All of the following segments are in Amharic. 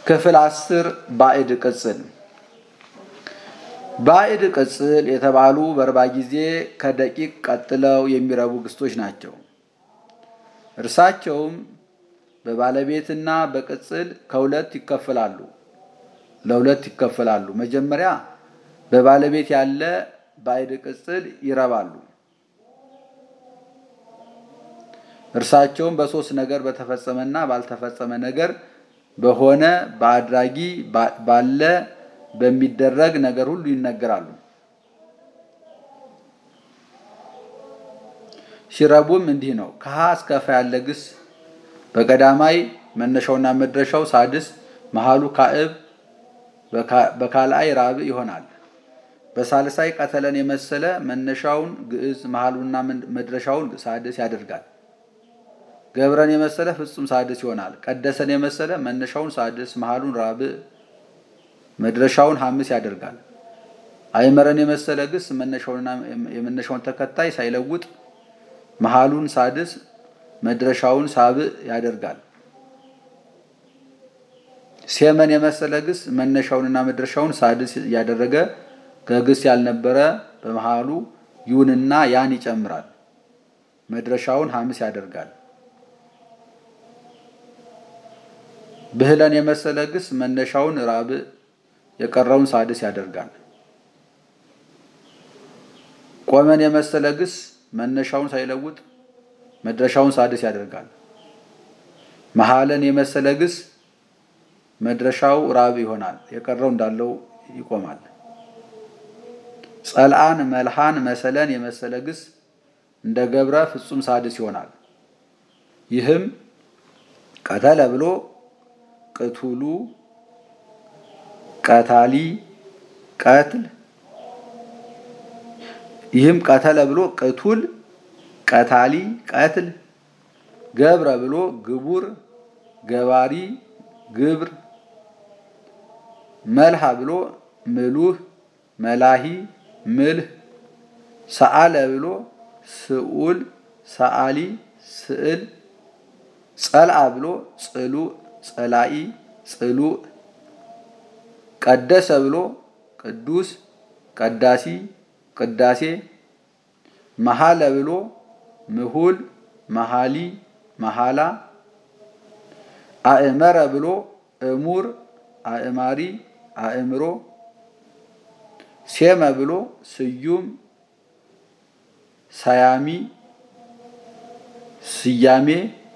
ክፍል አስር ባዕድ ቅጽል ባዕድ ቅጽል የተባሉ በርባ ጊዜ ከደቂቅ ቀጥለው የሚረቡ ግስቶች ናቸው። እርሳቸውም በባለቤትና በቅጽል ከሁለት ይከፈላሉ ለሁለት ይከፈላሉ። መጀመሪያ በባለቤት ያለ ባዕድ ቅጽል ይረባሉ። እርሳቸውም በሶስት ነገር በተፈጸመና ባልተፈጸመ ነገር በሆነ በአድራጊ ባለ በሚደረግ ነገር ሁሉ ይነገራሉ። ሲረቡም እንዲህ ነው። ከሀ እስከ ፈ ያለ ግስ በቀዳማይ መነሻውና መድረሻው ሳድስ መሃሉ ካዕብ በካልአይ ራብዕ ይሆናል። በሳልሳይ ቀተለን የመሰለ መነሻውን ግዕዝ መሃሉና መድረሻውን ሳድስ ያደርጋል። ገብረን የመሰለ ፍጹም ሳድስ ይሆናል። ቀደሰን የመሰለ መነሻውን ሳድስ መሃሉን ራብዕ መድረሻውን ሐምስ ያደርጋል። አይመረን የመሰለ ግስ መነሻውንና የመነሻውን ተከታይ ሳይለውጥ መሃሉን ሳድስ መድረሻውን ሳብዕ ያደርጋል። ሴመን የመሰለ ግስ መነሻውንና መድረሻውን ሳድስ ያደረገ ከግስ ያልነበረ በመሃሉ ዩንና ያን ይጨምራል። መድረሻውን ሐምስ ያደርጋል። ብህለን የመሰለ ግስ መነሻውን ራብዕ የቀረውን ሳድስ ያደርጋል። ቆመን የመሰለ ግስ መነሻውን ሳይለውጥ መድረሻውን ሳድስ ያደርጋል። መሃለን የመሰለ ግስ መድረሻው ራብዕ ይሆናል። የቀረው እንዳለው ይቆማል። ጸልአን፣ መልሃን፣ መሰለን የመሰለ ግስ እንደ ገብረ ፍጹም ሳድስ ይሆናል። ይህም ቀተለ ብሎ ቅቱሉ፣ ቀታሊ፣ ቀትል ይህም ቀተለ ብሎ ቅቱል፣ ቀታሊ፣ ቀትል ገብረ ብሎ ግቡር፣ ገባሪ፣ ግብር መልሃ ብሎ ምሉህ፣ መላሂ፣ ምልህ ሰአለ ብሎ ስኡል፣ ሰአሊ፣ ስዕል ጸልአ ብሎ ጽሉእ፣ ጸላኢ፣ ጽሉእ ቀደሰ ብሎ ቅዱስ፣ ቀዳሲ፣ ቅዳሴ መሃለ ብሎ ምሁል፣ መሃሊ፣ መሃላ አእመረ ብሎ እሙር፣ አእማሪ፣ አእምሮ ሴመ ብሎ ስዩም፣ ሰያሚ፣ ስያሜ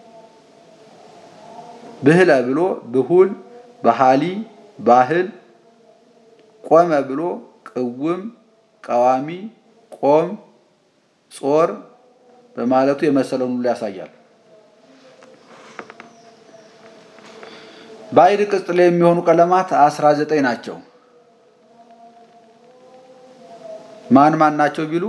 ብህለ ብሎ ብሁል፣ ባህሊ፣ ባህል ቆመ ብሎ ቅውም፣ ቀዋሚ፣ ቆም፣ ጾር በማለቱ የመሰለውን ሁሉ ያሳያል። ባዕድ ቅጽል የሚሆኑ ቀለማት አስራ ዘጠኝ ናቸው። ማን ማን ናቸው ቢሉ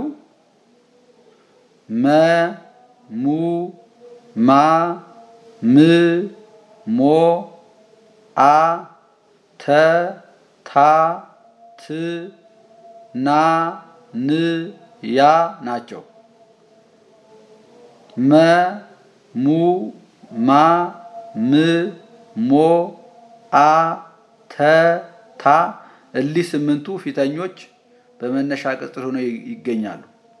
መ፣ ሙ፣ ማ፣ ም፣ ሞ፣ አ፣ ተ፣ ታ፣ ት፣ ና፣ ን፣ ያ ናቸው። መ፣ ሙ፣ ማ፣ ም፣ ሞ፣ አ፣ ተ፣ ታ እሊህ ስምንቱ ፊተኞች በመነሻ ቅጽል ሆነው ይገኛሉ።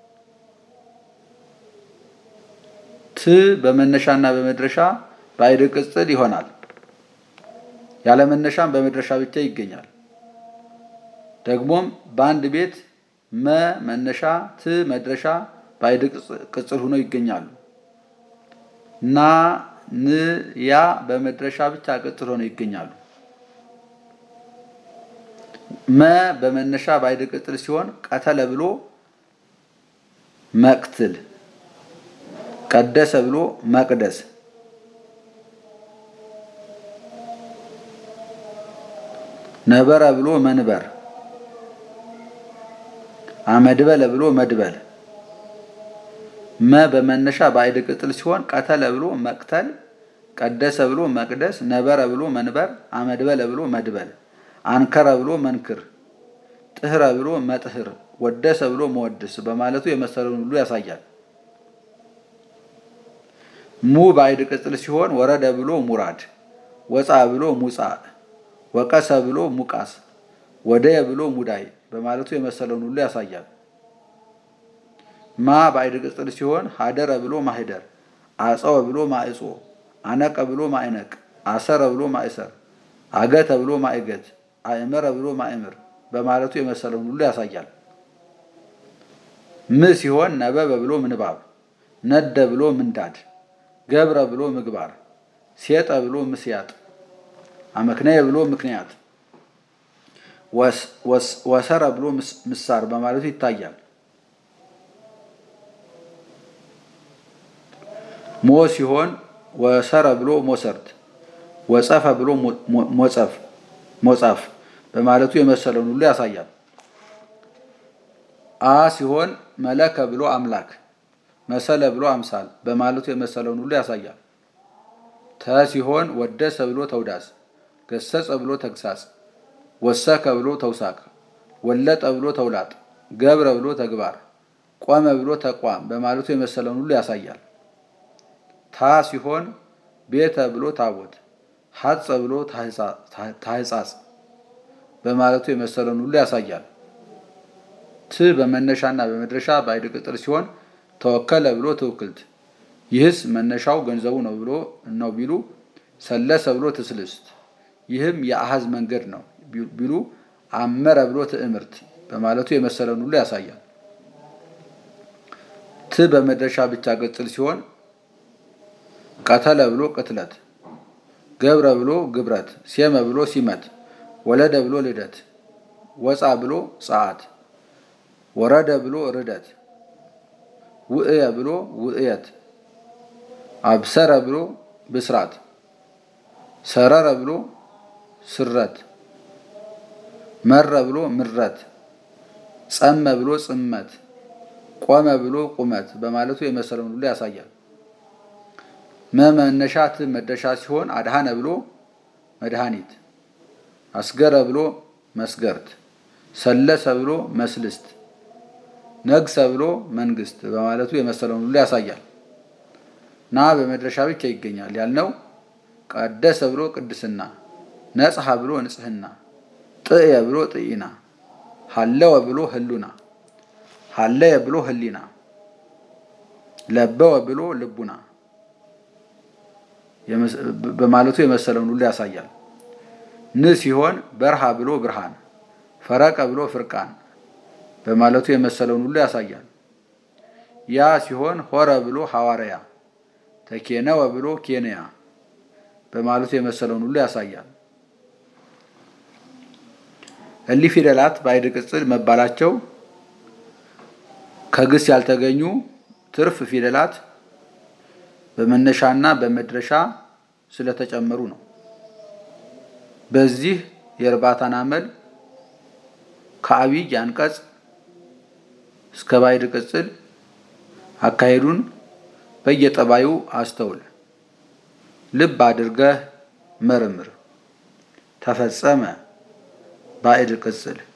ት በመነሻና በመድረሻ ባዕድ ቅጽል ይሆናል። ያለ መነሻም በመድረሻ ብቻ ይገኛል። ደግሞም በአንድ ቤት መ መነሻ ት መድረሻ ባዕድ ቅጽል ሆነው ይገኛሉ። ና ን ያ በመድረሻ ብቻ ቅጽል ሆነው ይገኛሉ። መ በመነሻ ባዕድ ቅጽል ሲሆን ቀተለ ብሎ መቅትል፣ ቀደሰ ብሎ መቅደስ፣ ነበረ ብሎ መንበር፣ አመድበለ ብሎ መድበል። መ በመነሻ ባዕድ ቅጽል ሲሆን ቀተለ ብሎ መቅተል፣ ቀደሰ ብሎ መቅደስ፣ ነበረ ብሎ መንበር፣ አመድበለ ብሎ መድበል፣ አንከረ ብሎ መንክር፣ ጥህረ ብሎ መጥህር፣ ወደሰ ብሎ መወድስ በማለቱ የመሰለውን ሁሉ ያሳያል። ሙ ባዕድ ቅጽል ሲሆን ወረደ ብሎ ሙራድ፣ ወፃ ብሎ ሙፃ፣ ወቀሰ ብሎ ሙቃስ፣ ወደየ ብሎ ሙዳይ በማለቱ የመሰለውን ሁሉ ያሳያል። ማ ባዕድ ቅጽል ሲሆን ሀደረ ብሎ ማህደር፣ አፀወ ብሎ ማእጾ፣ አነቀ ብሎ ማእነቅ፣ አሰረ ብሎ ማእሰር፣ አገተ ብሎ ማእገት፣ አእመረ ብሎ ማእምር በማለቱ የመሰለውን ሁሉ ያሳያል። ም ሲሆን ነበበ ብሎ ምንባብ፣ ነደ ብሎ ምንዳድ፣ ገብረ ብሎ ምግባር፣ ሴጠ ብሎ ምስያጥ፣ አመክነየ ብሎ ምክንያት፣ ወሰረ ብሎ ምሳር በማለቱ ይታያል። ሞ ሲሆን ወሰረ ብሎ ሞሰርት፣ ወጸፈ ብሎ ሞጸፍ ሞጻፍ በማለቱ የመሰለውን ሁሉ ያሳያል። አ ሲሆን መለከ ብሎ አምላክ፣ መሰለ ብሎ አምሳል በማለቱ የመሰለውን ሁሉ ያሳያል። ተ ሲሆን ወደሰ ብሎ ተውዳስ፣ ገሰጸ ብሎ ተግሳጽ፣ ወሰከ ብሎ ተውሳክ፣ ወለጠ ብሎ ተውላጥ፣ ገብረ ብሎ ተግባር፣ ቆመ ብሎ ተቋም በማለቱ የመሰለውን ሁሉ ያሳያል። ታ ሲሆን ቤተ ብሎ ታቦት፣ ሐጸ ብሎ ታህጻጽ በማለቱ የመሰለውን ሁሉ ያሳያል። ት በመነሻና በመድረሻ ባዕድ ቅጽል ሲሆን ተወከለ ብሎ ትውክልት፣ ይህስ መነሻው ገንዘቡ ነው ብሎ ነው ቢሉ ሰለሰ ብሎ ትስልስት፣ ይህም የአሃዝ መንገድ ነው ቢሉ አመረ ብሎ ትዕምርት በማለቱ የመሰለውን ሁሉ ያሳያል። ት በመድረሻ ብቻ ቅጽል ሲሆን ቀተለ ብሎ ቅትለት፣ ገብረ ብሎ ግብረት፣ ሴመ ብሎ ሲመት፣ ወለደ ብሎ ልደት፣ ወፃ ብሎ ፀዓት፣ ወረደ ብሎ ርደት፣ ውእየ ብሎ ውእየት፣ አብሰረ ብሎ ብስራት፣ ሰረረ ብሎ ስረት፣ መረ ብሎ ምረት፣ ጸመ ብሎ ጽመት፣ ቆመ ብሎ ቁመት በማለቱ የመሰለውን ሁሉ ያሳያል። መመነሻ ት መደሻ ሲሆን አድሃነ ብሎ መድኃኒት፣ አስገረ ብሎ መስገርት፣ ሰለሰ ብሎ መስልስት፣ ነግሰ ብሎ መንግስት በማለቱ የመሰለውን ሁሉ ያሳያል። ና በመድረሻ ብቻ ይገኛል ያልነው ቀደሰ ብሎ ቅድስና፣ ነጽሐ ብሎ ንጽህና፣ ጥእየ ብሎ ጥኢና፣ ሀለወ ብሎ ህሉና፣ ሀለየ ብሎ ህሊና፣ ለበወ ብሎ ልቡና በማለቱ የመሰለውን ሁሉ ያሳያል። ን ሲሆን በርሃ ብሎ ብርሃን፣ ፈረቀ ብሎ ፍርቃን በማለቱ የመሰለውን ሁሉ ያሳያል። ያ ሲሆን ሆረ ብሎ ሐዋርያ፣ ተኬነወ ብሎ ኬንያ በማለቱ የመሰለውን ሁሉ ያሳያል። እሊህ ፊደላት ባዕድ ቅጽል መባላቸው ከግስ ያልተገኙ ትርፍ ፊደላት በመነሻና በመድረሻ ስለተጨመሩ ነው። በዚህ የእርባታን አመል ከአብይ አንቀጽ እስከ ባዕድ ቅጽል አካሄዱን በየጠባዩ አስተውል፣ ልብ አድርገህ መርምር። ተፈጸመ ባዕድ ቅጽል